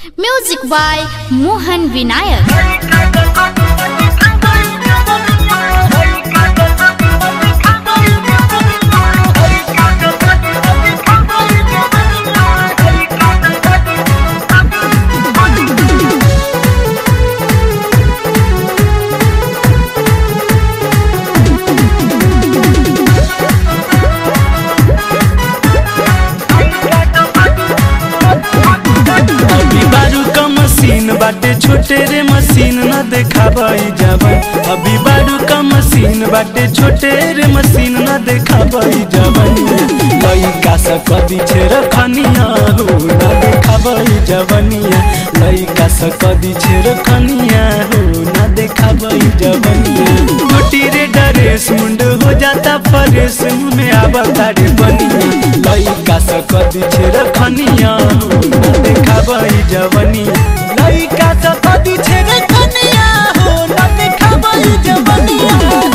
Music by Mohan Vinayak. अभी बारू का मशीन बाटे छोटे रे मशीन न देखाबई जवन अभी बारू का मशीन बाटे छोटे रे मशीन न देखाबई जवन लइका स कदी छे रखनिया हो न देखाबई जवनिया लइका स कदी छे रखनिया हो न देखाबई जवनिया छोटी रे ड्रेस मुंड हो जाता परेश में आवता रे बनिया लइका स कदी छे रखनिया हो न देखाबई जवनिया लइका स कदी छे रखनिया हो न देखाबई जवनिया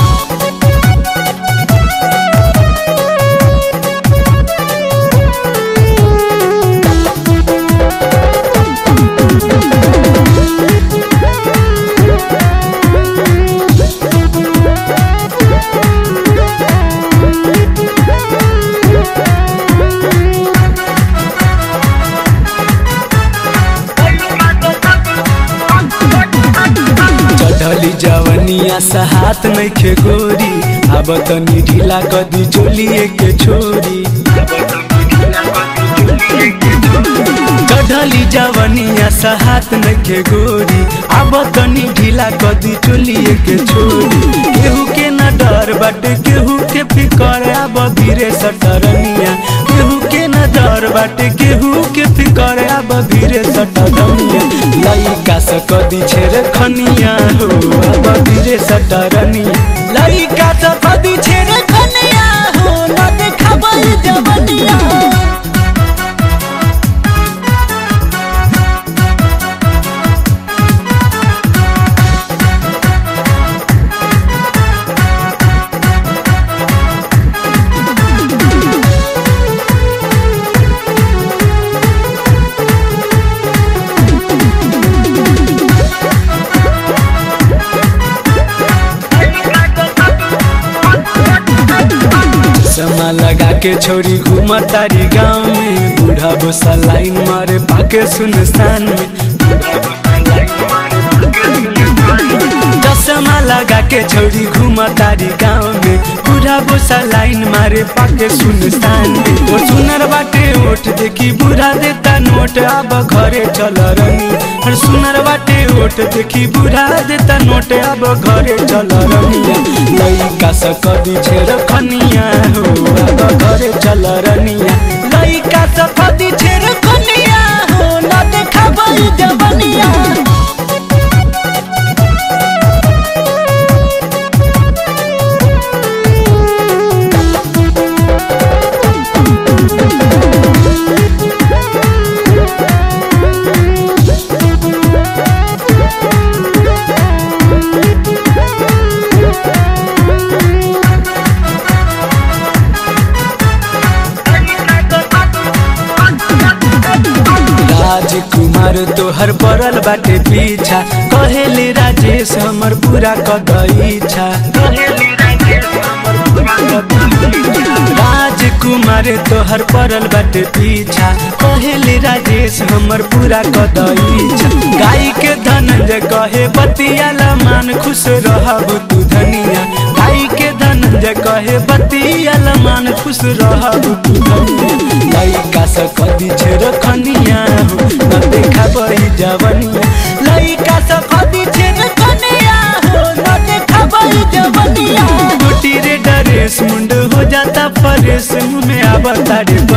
चढ़ली जवनिया सा हाथ नइखे गोरी अब तनी ढीला कदी चोलिए के छोरी चढ़ली जवनिया सा हाथ नइखे गोरी अब तनी ढीला कदी चोलिए के छोरी केहू के न डर बाटे केहू के फिकर अब धीरे सटरनिया केहू के न डर बाटे केहू के फिकर अब धीरे सटरनिया लइका स कदी छेर खनिया हो अब धीरे सटरनिया लइका स कदी छेर खनिया हो न देखाबई जवनिया समा लगा के छोरी घूम तारी गाँव में बूढ़ा भूसा लाइन मारे पाके सुनसान में चश्मा लगा के छोरी घूम तारी गाँव में बूढ़ा भूसा लाइन मारे पाके सुनसान में और सुनर बाटे ओठ देखी बूढ़ा देता नोट अब घरे चल रनी और सुनर बाटे ओठ देखी बूढ़ा देता नोट अब घरे चल रनिया लइका स कदी छेर खनिया हो अब घरे चल रनिया लइका स कदी छेर खनिया हो न देखाबई जवनिया राजकुमार तोहर पड़ल बाटे पीछा कहेले राजेश हमर पूरा कदईछा राजकुमार तोहर पड़ल बाटे पीछा कहेले राजेश हमर पूरा कदईछा गाय के धनंजय कहे बतियाला मान खुश रहब तू धनिया गाय के धनंजय कहे बतियाला मान खुश रहब तू धनिया लइका स कदी छेर खनिया हो न देखाबई जवनिया लइका स कदी छेर खनिया हो न देखाबई जवनिया गोटी रे ड्रेस मुंड हो जाता परेश मुँह में आवता रे